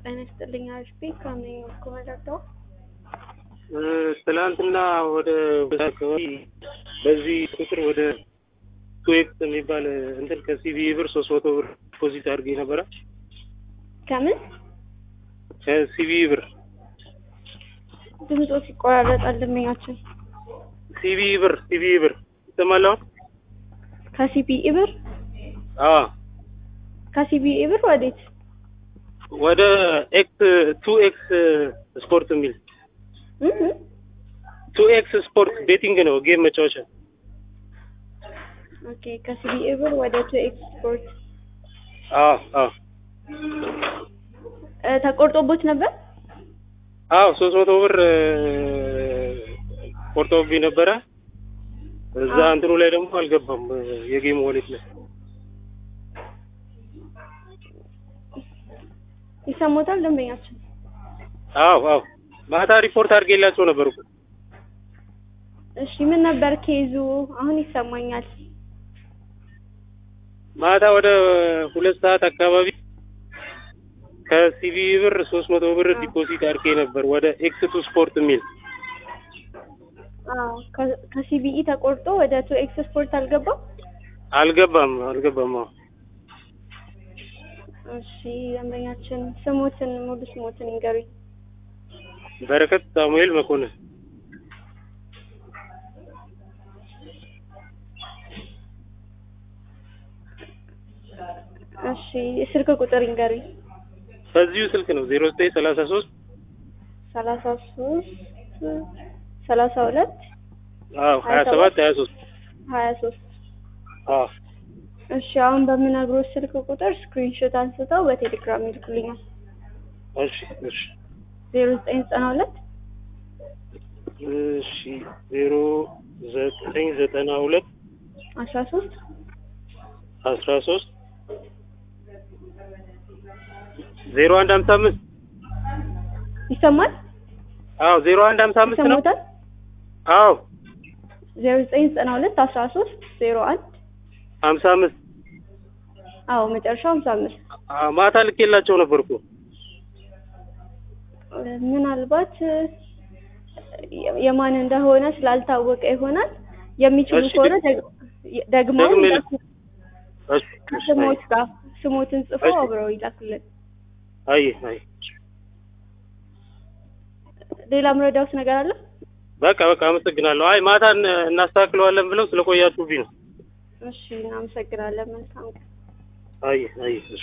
ጤና ይስጥልኝ አሽቢ ከምን ኮመዳው ትላንትና ወደ አካባቢ በዚህ ቁጥር ወደ ኩዌት የሚባል እንትን ከሲቢ ብር ሶስት መቶ ብር ዲፖዚት አድርጌ ነበረ። ከምን ከሲቢ ብር ድምፆ ሲቆራረጣል ደንበኛችን ሲቢ ብር ሲቢ ብር ይሰማል አሁን? ከሲቢኢ ብር አዎ ከሲቢኢ ብር ወዴት ወደ ኤክስ ቱ ኤክስ ስፖርት የሚል እህ ቱ ኤክስ ስፖርት ቤቲንግ ነው ጌም መጫወቻ። ኦኬ ከሲቢኢ ብር ወደ ቱ ኤክስፖርት አዎ አዎ እ ተቆርጦቦት ነበር አዎ ሶስት መቶ ብር ቆርጦብኝ ነበረ። እዛ አዎ። እንትኑ ላይ ደግሞ አልገባም የጌም ዋሌት ላይ ይሰሙታል ደንበኛችን አዎ አዎ ማታ ሪፖርት አድርጌላቸው ነበር እኮ እሺ ምን ነበር ኬዙ አሁን ይሰማኛል ማታ ወደ ሁለት ሰዓት አካባቢ ከሲቢ ብር ሶስት መቶ ብር አዎ። ዲፖዚት አድርጌ ነበር ወደ ኤክስ ቱ ስፖርት የሚል አዎ ከ- ከሲቢኢ ተቆርጦ ወደ ቱ ኤክስፖርት አልገባም አልገባም አልገባም አዎ እሺ ደንበኛችን ስሙትን ሙሉ ስሙትን ይንገሩኝ በረከት ሳሙኤል መኮንን እሺ የስልክ ቁጥር ይንገሩኝ በዚሁ ስልክ ነው ዜሮ ዘጠኝ ሰላሳ ሶስት ሰላሳ ሶስት ሰላሳ ሁለት አዎ ሀያ ሰባት ሀያ ሶስት ሀያ ሶስት አዎ እሺ አሁን በምነግሮት ስልክ ቁጥር ስክሪንሾት አንስተው በቴሌግራም ይልኩልኛል እሺ እሺ ዜሮ ዘጠኝ ዘጠና ሁለት እሺ ዜሮ ዘጠኝ ዘጠና ሁለት አስራ ሶስት አስራ ሶስት ዜሮ አንድ ሀምሳ አምስት ይሰማል አዎ ዜሮ አንድ ሀምሳ አምስት ነው ይሰማታል አዎ ዜሮ ዘጠኝ ዘጠና ሁለት አስራ ሶስት ዜሮ አንድ ሀምሳ አምስት አዎ መጨረሻው ሀምሳ አምስት አዎ ማታ ልኬላቸው ነበር እኮ ምናልባት የ- የማን እንደሆነ ስላልታወቀ ይሆናል የሚችሉ እሺ፣ ከሆነ ድ- ደግ- ደግሞ ደግሜ ል- ይላኩ። እሺ እሺ ከስሞት ጋር ስሞትን ጽፈው እሺ። አብረው ይላኩልን አይ አይ ሌላ ምረዳውት ነገር አለ በቃ በቃ አመሰግናለሁ። አይ ማታ እን- እናስተካክለዋለን ብለው ስለቆያችሁብኝ ነው። እሺ እናመሰግናለን መልካም ቀን አይ አይ እሺ